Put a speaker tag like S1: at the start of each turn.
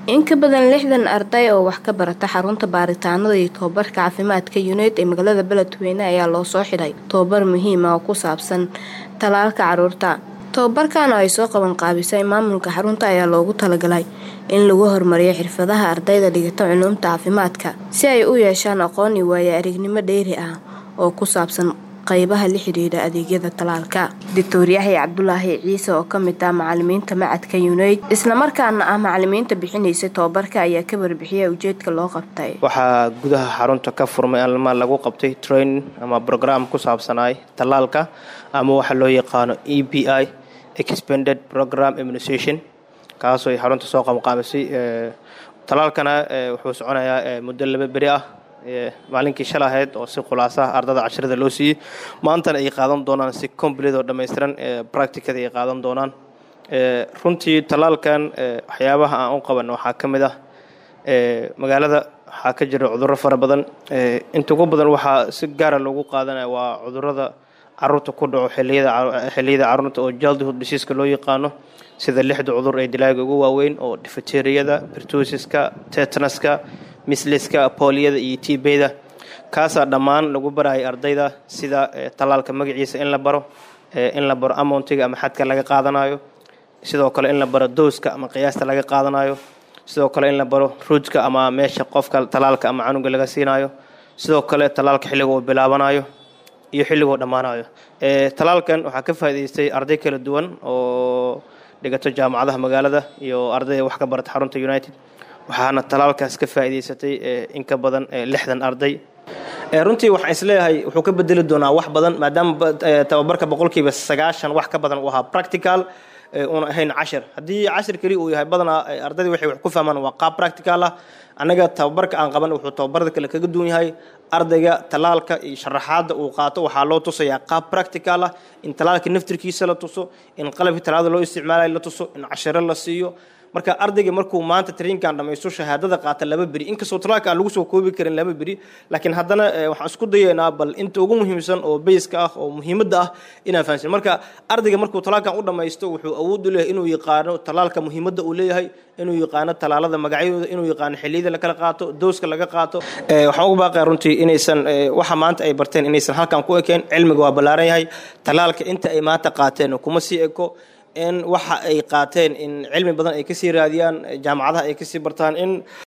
S1: In ka badan lixdan arday oo wax ka barata xarunta baaritaanada iyo tababarka caafimaadka UNAID ee magaalada Beledweyne ayaa loo soo xidhay tababar muhiim ah oo ku saabsan tallaalka carruurta. Tababarkan oo ay soo qaban qaabisay maamulka xarunta ayaa loogu talagalay in lagu horumariyo xirfadaha ardayda dhigata culuumta caafimaadka si ay u yeeshaan aqoon iyo waayo-aragnimo dheeri ah oo ku saabsan qaybaha la xiriira adeegyada tallaalka. Dr. Yaxya Cabdulaahi Ciise oo ka mid ah macalimiinta macadka UNAID isla markaana ah macalimiinta bixinaysa tababarka ayaa ka warbixiyay ujeedka loo qabtay.
S2: waxaa gudaha xarunta ka furmay alma lagu qabtay training ama program ku saabsanaay tallaalka ama waxa loo yaqaano e b i expanded program immunization kaasoo ay xarunta soo qabanqaabisay tallaalkana wuxuu soconayaa muddo laba beri ah maalinkii shal ahayd oo si khulaasaha ardada casharada loo siiyey maantana ay qaadan doonaan si complete oo dhammaystiran practicada ay qaadan doonaan runtii tallaalkan waxyaabaha aan u qaban waxaa ka mid ah magaalada waxaa ka jira cudurro fara badan inta ugu badan waxaa si gaara loogu qaadanaya waa cudurrada caruurta ku dhaco xiliyada xilliyada carruurta oo childhood diseaska loo yaqaano sida lixda cudur ee dilaaga ugu waaweyn oo difteriyada pertusiska tetanaska misliska booliyada iyo tbda kaasaa dhammaan lagu baraya ardayda sida tallaalka magaciisa in la baro in la baro amountiga ama xadka laga qaadanayo sidoo kale in la baro dooska ama qiyaasta laga qaadanayo sidoo kale in la baro ruujka ama meesha qofka tallaalka ama canuga laga siinayo sidoo kale tallaalka xilliga uu bilaabanayo iyo xilligoo dhammaanayo tallaalkan waxaa ka faa'idaystay arday kala duwan oo dhigato jaamacadaha magaalada iyo ardayda wax ka barata xarunta united waxaana tallaalkaas ka faa'iidaysatay in ka badan lixdan arday runtii waxaan isleeyahay wuxuu ka bedeli doonaa wax badan maadaama tababarka boqolkiiba sagaashan wax ka badan uu ahaa practical una ahayn cashir haddii cashir keli uu yahay badanaa ardayda waxay wax ku fahmaan waa qaab practical ah annaga tababarka aan qaban wuxuu tababarada kale kaga duwan yahay ardayga tallaalka iyo sharaxaadda uu qaato waxaa loo tusayaa qaab practical ah in tallaalka naftirkiisa la tuso in qalabkii tallaalada loo isticmaalayo la tuso in cashiro la siiyo marka ardayga markuu maanta trainkan dhamaysto shahaadada qaata laba beri inkastoo talaalka aan lagu soo koobi karin laba beri laakiin haddana waxaan isku dayaynaa bal inta ugu muhiimsan oo bayska ah oo muhiimadda ah inaan fahansin marka ardayga markuu talaalkan u dhamaysto wuxuu awood u leeyahay inuu yaqaano talaalka muhiimadda uu leeyahay inuu yaqaano talaalada magacyadooda inuu yaqaano xilliyada la kala qaato dooska laga qaato waxaan ugu baaqaya runtii inaysan waxa maanta ay barteen inaysan halkan ku ekeen cilmiga waa ballaaran yahay talaalka inta ay maanta qaateen kuma sii eko in waxa ay qaateen in cilmi badan ay kasii raadiyaan jaamacadaha ay kasii bartaan in